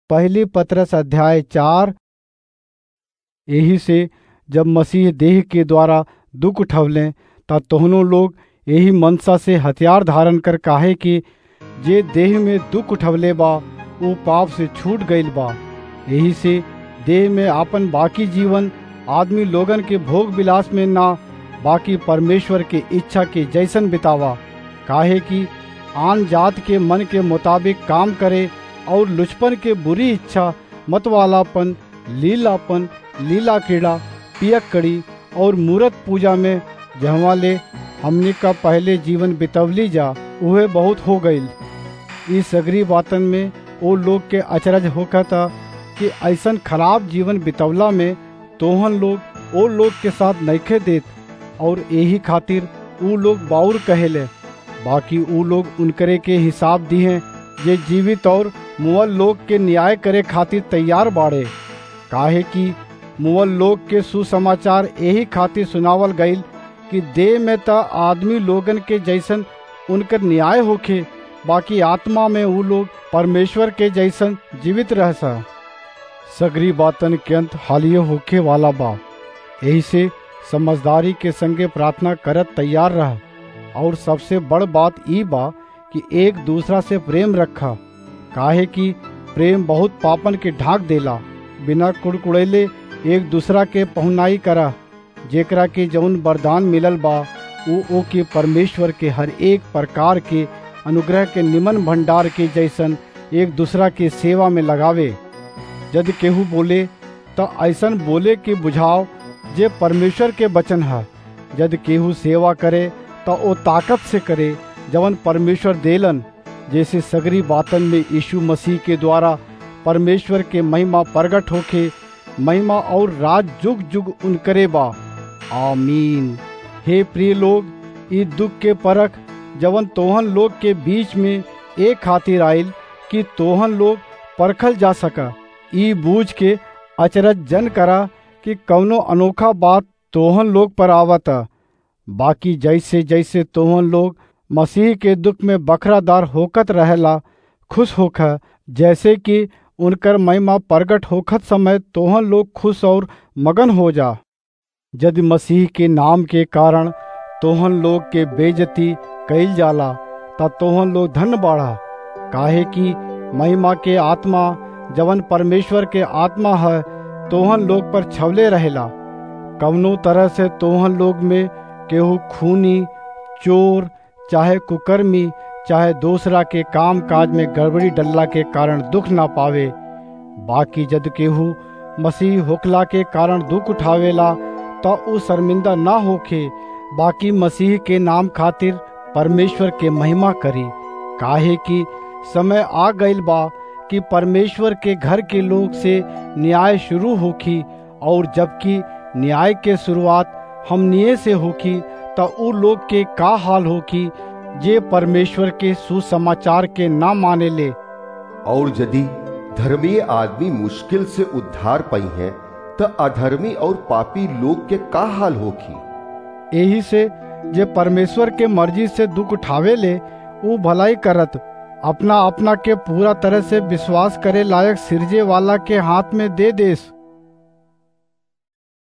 पहली पत्रस अध्याय चार यही से जब मसीह देह के द्वारा दुख उठवलें तब तोहनों लोग यही मनसा से हथियार धारण कर काहे कि जे देह में दुख उठवले बा वो पाप से छूट गईल बा यही से देह में आपन बाकी जीवन आदमी लोगन के भोग विलास में ना बाकी परमेश्वर के इच्छा के जैसन बितावा काहे कि आन जात के मन के मुताबिक काम करे और लुचपन के बुरी इच्छा मतवालापन लीलापन लीला क्रीड़ा पियक कड़ी और मूर्त पूजा में जहवा ले हमने का पहले जीवन बितवली जा उहे बहुत हो गईल इस सगरी बातन में वो लोग के अचरज होकर था कि ऐसन खराब जीवन बितवला में तोहन लोग ओ लोग के साथ नइखे देत और यही खातिर ऊ लोग बाउर कहेले बाकी ऊ लोग उनकरे के हिसाब दिए जे जीवित और मुअल लोग के न्याय करे खातिर तैयार बाड़े काहे कि मुअल लोग के सुसमाचार यही खातिर सुनावल गईल कि देह में त आदमी लोगन के जैसन उनकर न्याय होखे बाकी आत्मा में ऊ लोग परमेश्वर के जैसन जीवित रह सा सगरी बातन के अंत हालियो होखे वाला बा यही से समझदारी के संगे प्रार्थना करत तैयार रह और सबसे बड़ बात ई बा कि एक दूसरा से प्रेम रखा काहे कि प्रेम बहुत पापन के ढाक देला बिना कुड़कुड़ैले एक दूसरा के पहुनाई करा जेकरा के जौन वरदान मिलल बा वो ओ के परमेश्वर के हर एक प्रकार के अनुग्रह के निमन भंडार के जैसन एक दूसरा के सेवा में लगावे यदि केहू बोले तो ऐसन बोले के बुझाव जे परमेश्वर के वचन है यदि केहू सेवा करे तो वो ताकत से करे जवन परमेश्वर देलन जैसे सगरी बातन में यीशु मसीह के द्वारा परमेश्वर के महिमा प्रगट होके महिमा और राज जुग जुग उनकरे बा आमीन हे प्रिय लोग ई दुख के परख जवन तोहन लोग के बीच में एक खातिर आयल कि तोहन लोग परखल जा सका ई बूझ के अचरज जन करा कि कौनो अनोखा बात तोहन लोग पर आवता बाकी जैसे जैसे तोहन लोग मसीह के दुख में बखरादार होकत रहेला खुश होख जैसे कि उनकर महिमा प्रगट होखत समय तोहन लोग खुश और मगन हो जा यदि मसीह के नाम के कारण तोहन लोग के बेजती कैल जाला ता तोहन लोग धन बाढ़ा काहे कि महिमा के आत्मा जवन परमेश्वर के आत्मा है तोहन लोग पर छवले रहेला कवनो तरह से तोहन लोग में केहू खूनी चोर चाहे कुकर्मी चाहे दूसरा के काम काज में गड़बड़ी डल्ला के कारण दुख ना पावे बाकी जद केहू मसीह होकला के कारण दुख उठावेला तो उ शर्मिंदा ना होखे बाकी मसीह के नाम खातिर परमेश्वर के महिमा करी काहे कि समय आ गईल बा कि परमेश्वर के घर के लोग से न्याय शुरू होखी और जबकि न्याय के शुरुआत हमनिए से होखी तो उ लोग के का हाल होखी जे परमेश्वर के सुसमाचार के ना माने ले और यदि धर्मीय आदमी मुश्किल से उद्धार पाई है तो अधर्मी और पापी लोग के का हाल होखी यही से जे परमेश्वर के मर्जी से दुख उठावे ले वो भलाई करत अपना अपना के पूरा तरह से विश्वास करे लायक सिरजे वाला के हाथ में दे देस